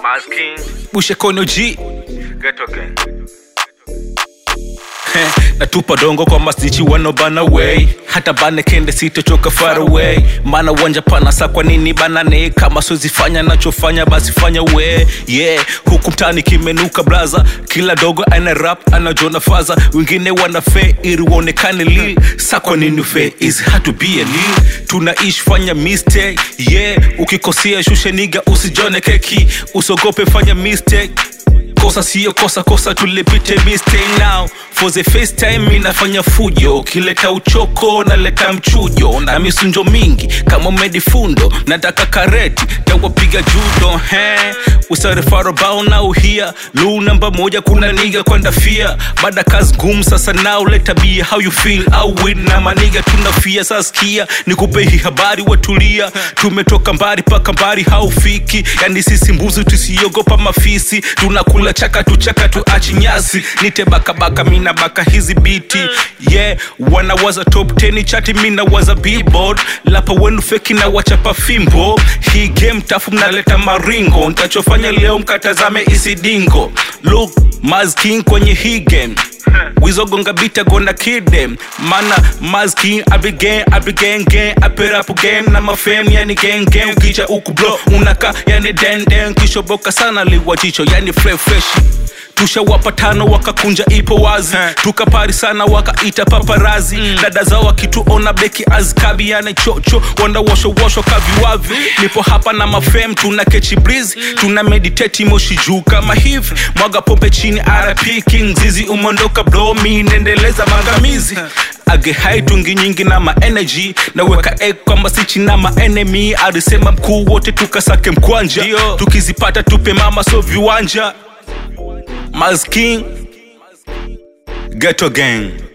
Masking, bushe kono g Ghetto Gang. Heh, natupa dongo kwa mastichi wanobana way hata bane kende sitochoka far away maana uwanja pana sa kwa nini banane kama sozifanya nachofanya basi fanya we yeah huku mtani kimenuka braza kila dogo ana rap anajona faza wengine wana fe ili uonekane lil sa kwa nini fe is hard to be a lil tunaishi fanya mistake yeah ukikosea shushe niga usijone keki usogope fanya mistake kosa siyo kosa kosa tulipite mistake now for the first time inafanya fujo ukileta uchoko naleta mchujo na misunjo mingi kama medifundo nataka kareti tawapiga judo he usarifarabao nao hia lu namba moja kuna niga kwenda fia baada kazi ngumu sasa nao leta bia how you feel au win na maniga tunafia saskia nikupe hii habari watulia tumetoka mbali paka mbali haufiki yani sisi mbuzi tusiogopa mafisi tunakula chaka tu chaka tu achi nyasi nite bakabaka mina baka hizi biti yeah wanawaza top 10 chati mina waza billboard lapa wenu feki na wachapa fimbo hii game tafu mnaleta maringo ntachofanya leo mkatazame isidingo look masking kwenye hii game wizogonga bita gonna kill them mana masking abigen abigen gen aperapu game na mafem yani gen gen ukija uku blo unaka yani den den kishoboka sana liwa jicho yani fresh fresh tushawapa tano wakakunja ipo wazi tukapari sana wakaita paparazi dada zao wakituona beki azkabi yani chocho wandawoshowoshwa kaviwavi nipo hapa na mafem tuna kechi breeze tuna meditate moshi juu kama hivi mwaga pombe chini rp king zizi umondoka blomi nendeleza mangamizi age hai tungi nyingi na maenergy naweka egg kwamba sichi na maenemy alisema mkuu wote tukasake mkwanja tukizipata tupe mama so viwanja Masking Ghetto Gang